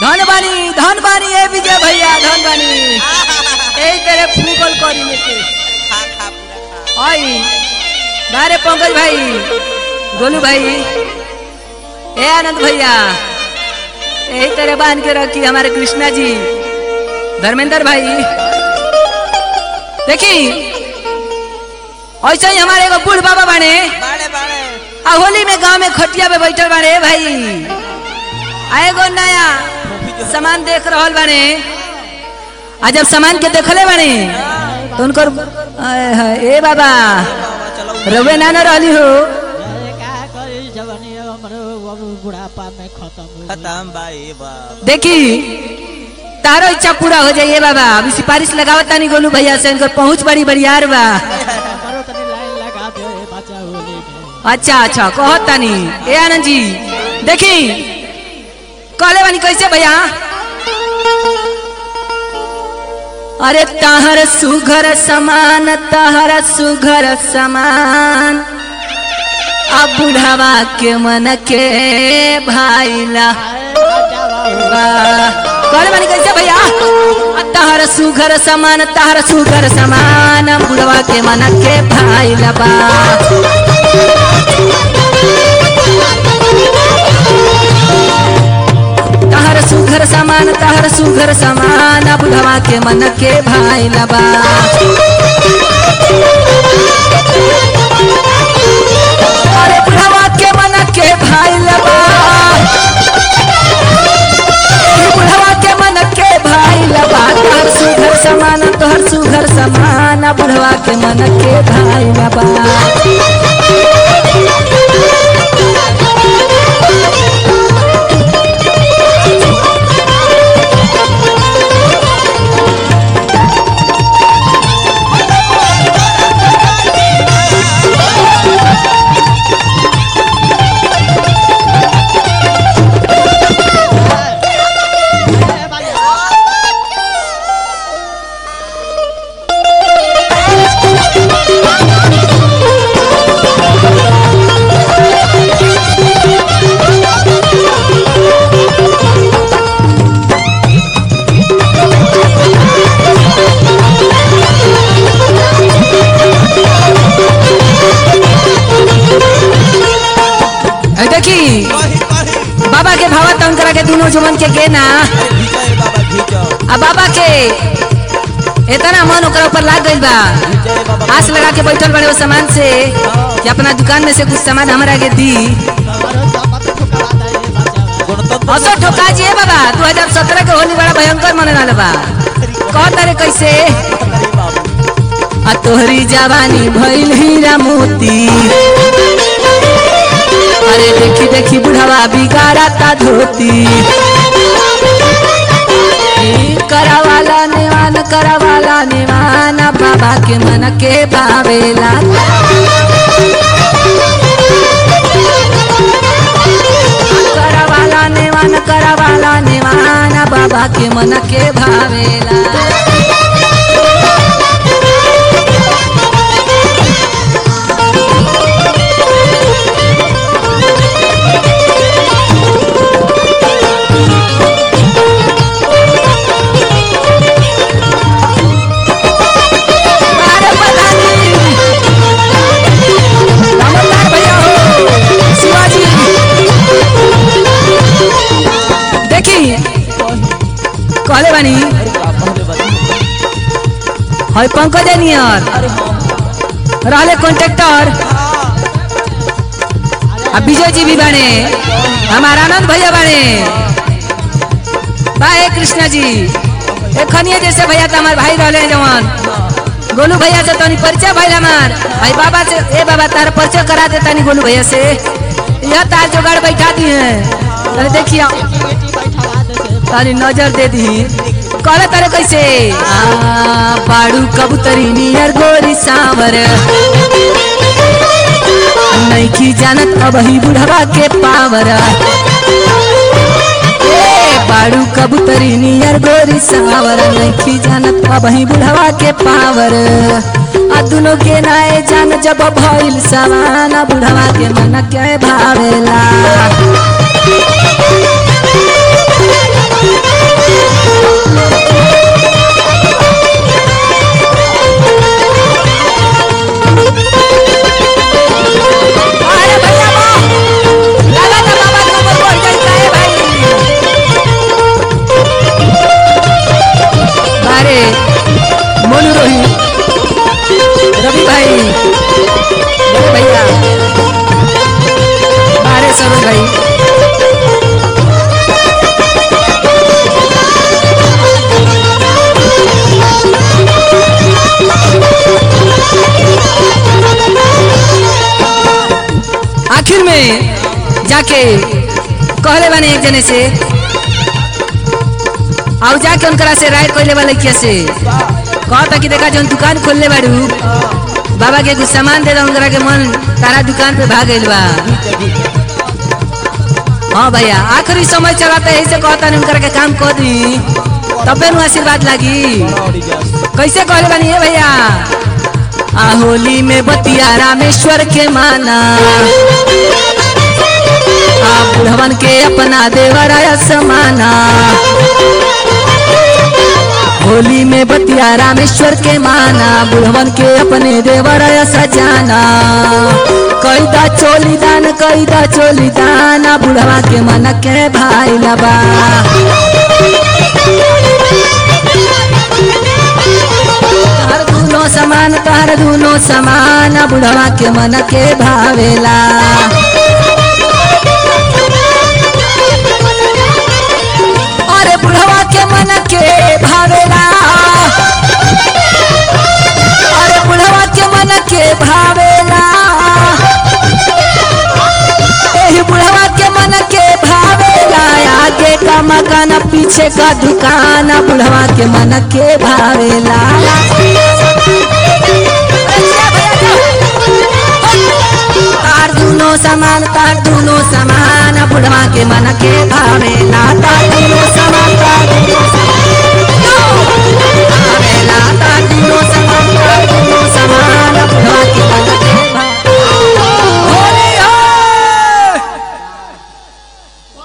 धन बानी धन बानी ए विजय भैया धन बानी এই তেরে ফুগল করি মেকে खा खा पूरा खा आई बारे पंकज भाई गोलू भाई ए आनंद भैया यही तरह बांध के रखी हमारे कृष्णा जी धर्मेंद्र भाई देखी ऐसे ही हमारे एगो बूढ़ बाबा बने बाड़े बाड़े आ होली में गांव में खटिया पे बैठल बाड़े ए भाई आ एगो नया सामान देख रहल बाड़े आ जब सामान के देखले बाड़े तो उनकर आय हाय, ए बाबा बाबा चलो रवे ना न रहली हो अरे का करी जवानी हमरो अब बुढ़ापा में खत्म हो गई। खत्म भाई बाबा देखी तारो इच्छा पूरा हो जाइए बाबा अभी सिफारिश लगावत तानी गोलू भैया से इनकर पहुंच बड़ी बड़ियार बा हमरो तनी लाइन लगा दे बच्चा होली में अच्छा अच्छा कहत तानी ए आनंद जी देखी कहले बानी कैसे भैया अरे तहर सुघर समान तहर सुघर समान अब बुढ़ावा के मन के भाईला कहले बानी कैसे भैया आ तहर सुघर समान तहर सुघर समान बुढ़वा के मन के भाईला बा तहर सुघर समान तहर सुघर समान बुढ़वा के मन के भाई लबा अरे बुढ़वा के मन के भाई लबा ए बुढ़वा के मन के भाई लबा तहर सुघर समान तहर सुघर समान बुढ़वा के मन के भाई लबा ए देखी कही कही बाबा के भावा तंग करा के दोनों जुमन के गेना घीचो रे बाबा घीचो आ बाबा के इतना मन ओकरा ऊपर लाग गइल बा घीचो रे बाबा आस लगा के बैठल बड़े वो सामान से कि अपना दुकान में से कुछ सामान हमरा के दी हमरो जबत ठुकरा दे बच्चा गणतंत्र असो ठोका जी बाबा 2017 के होली बड़ा भयंकर मने वाला बा कहता रे कैसे रे बाबू आ तोहरी जवानी भइल हीरा मोती अरे देखी देखी बुढ़ावा बिगाड़ा ता धोती ई करावाला नेवान करावाला नेवान बाबा के मन के भावेला करावाला नेवान करावाला नेवान बाबा के मन के भावेला अरे प्रधानी रामलाल भैया हो शिवाजी देखी कहले बानी अरे बाबा रे बाबा हई पंकज नियर अरे हाँ रहले कॉन्ट्रेक्टर आ विजय जी भी बने हमारा आनंद भैया बने बाय कृष्णा जी एखनिए जैसे भैया तो हमारे भाई रहले हैं जवान गोलू भैया से तनी परिचय भइल हमार भाई बाबा से ए बाबा तार परिचय करा दे तनी गोलू भैया से यह तार जोगाड़ बैठा दी है तनी देखिए बेटी बैठवा दे से तारी नजर दे दी कहले तारे कैसे आ, बाड़ू कबूतरी नियर गोरी सांवर नैखी जानत अब ही बुढ़वा के पावर ए, बाड़ू कबूतरी नियर गोरी सांवर नैखी जानत अब ही बुढ़वा के पावर आ दुनो के नाए जान जब भइल सवाना बुढ़वा के मन के भावेला में जाके कहले बानी एक जने से और जाके उनकरा से राय कहले वाले किया से कहता कि देखा जौन दुकान खोलले बाड़ू बाबा के कुछ सामान दे दो उनकरा के मन तारा दुकान पे भाग गइल बा हाँ भैया आखिरी समय चलाता है ऐसे कहता नहीं उनकरा के काम कर दी तबे नु आशीर्वाद लागी कैसे कहले बानी ये भैया आ होली में बतिया रामेश्वर के माना आ बुढ़वन के अपना देवर समाना होली में बतिया रामेश्वर के माना बुढ़वन के अपने देवर सजाना कैदा चोली दान कैदा चोली दाना बुढ़वा के मन के भाई लबा तार दूनो समान तार दूनो समान बुढ़वा के मन के भावेला अरे बुढ़वा के मन के भावेला अरे बुढ़वा के मन के भावेला एही बुढ़वा के मन के भावेला आगे का मकान पीछे का दुकान बुढ़वा के मन के भावेला तार दूनो समान तार दूनो समान बुढ़वा के मन के भावेला तार दूनो समान तार दूनो